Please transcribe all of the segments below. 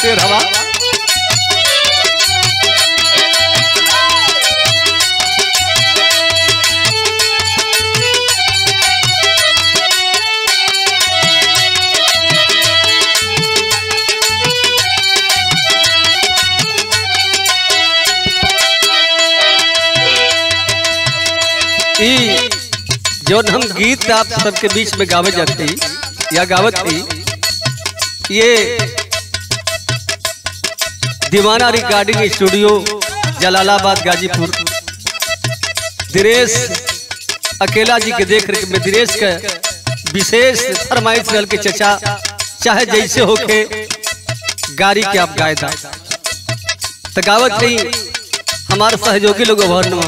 शेर हवा ई जौन हम गीत आप सबके बीच में गावे जाती या गावत थी ये दीवाना रिकॉर्डिंग स्टूडियो जलालाबाद गाजीपुर दिनेश अकेला जी के देख रेख में दिनेश के विशेष फरमाइश रहल के चचा चाहे जैसे होके गाड़ी के आप गाए था तो गावत थी हमारे सहयोगी लोग अभरनुआ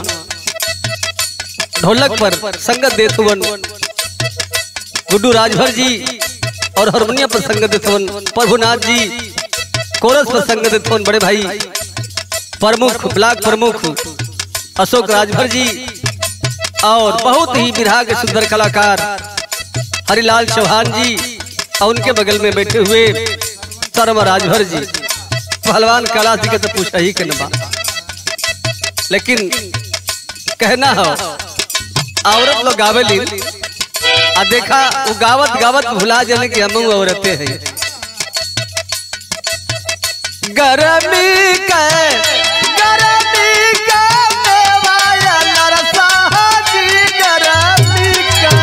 ढोलक पर संगत देत हुवन गुड्डू राजभर जी और हारमोनियम पर संगत देत हुवन प्रभुनाथ जी कोरस पर संगत देत हुवन बड़े भाई प्रमुख ब्लॉक प्रमुख अशोक राजभर जी और बहुत ही बिरहा के सुंदर कलाकार हरिलाल चौहान जी और उनके बगल में बैठे हुए सरम राजभर जी पहलवान कला जी के तो पूछा ही के नबा लेकिन कहना हो औरत लोग गावेली आ देखा वो गावत गावत भुला जाने की हम औरतें हैं गरमी के गरमी के मेवाया नरसा जी गरमी के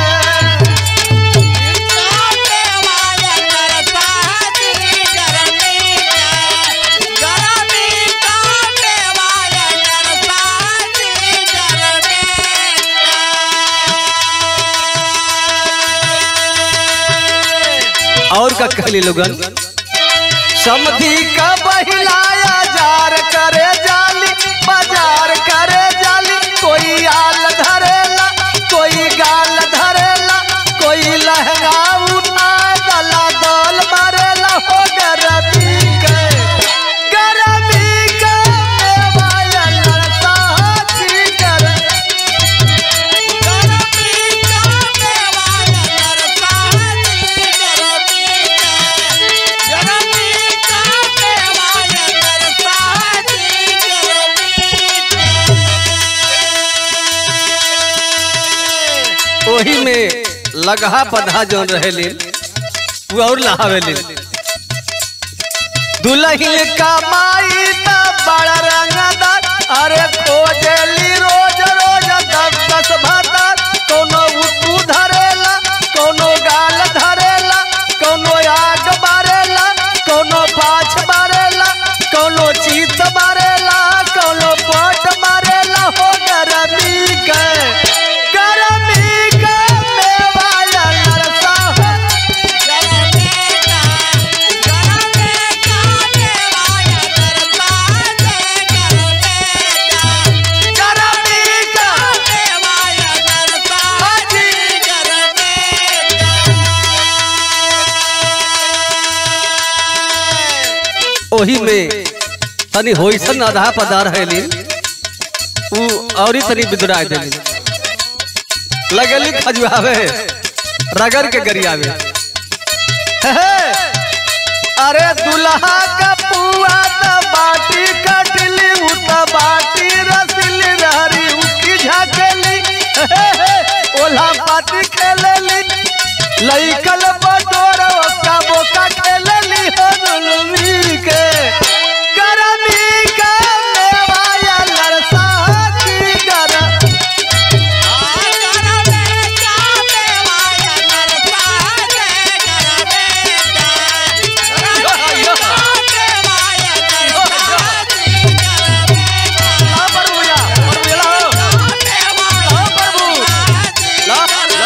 और का कहली लोगन समधी का बहिलाया जार करे जाली बाजार करे जाली कोई आल धरेला कोई गाल धरेला कोई लहंगा उठा गला दल मारेला हो गरमी के गरमी के मेवाया लड़ता हाथी गरमी ओही में लगहा पधा जौन रहे वो और लहावे ले दुल्हन का माई त बड़ा रंगदार अरे खोजली रोज रोज दस दस भातार कोनो उतू धरेला कोनो गाल धरेला कोनो आग मारेला कोनो पाछ मारेला कोनो चीत मारेला कोनो पट मारेला हो गरमी के गरमी के मेवाया लड़ता हो गरमी का ओही में तनी होइसन आधा पदार हैली उ औरी तनी बिदुराय देली लगली खजुआवे रगड़ के गरियावे हे हे, अरे दुल्हा का पुआ त बाटी कटली उ त बाटी रसली रहरी उकी झाकेली हे हे, ओला पाती खेलेली लइकल बटोर ओका बोका खेलेली हो दुलमी के गरमी के मेवाया लड़सा की गरम ला प्रभु या, प्रभु या ला हो। ला प्रभु, ला, ला।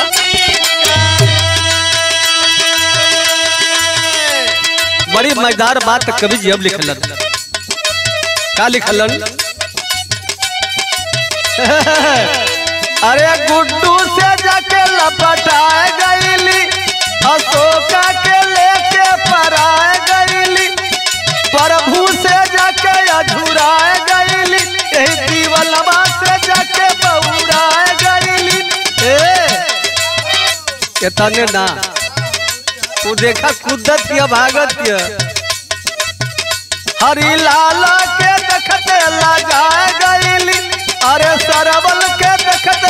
बड़ी मजेदार बात कवि जी अब लिखलन का लिखलन अरे गुड्डू से जाके लपटाए गईली अशोका के लेके पराए गईली प्रभु से जाके अधूराए गईली यही दीवलवा से जाके बहुराए गईली ए के तने ना तू देखा कुदत या भागत या हरी लाला के देखते ला जाए गईली अरे सरवल के देखते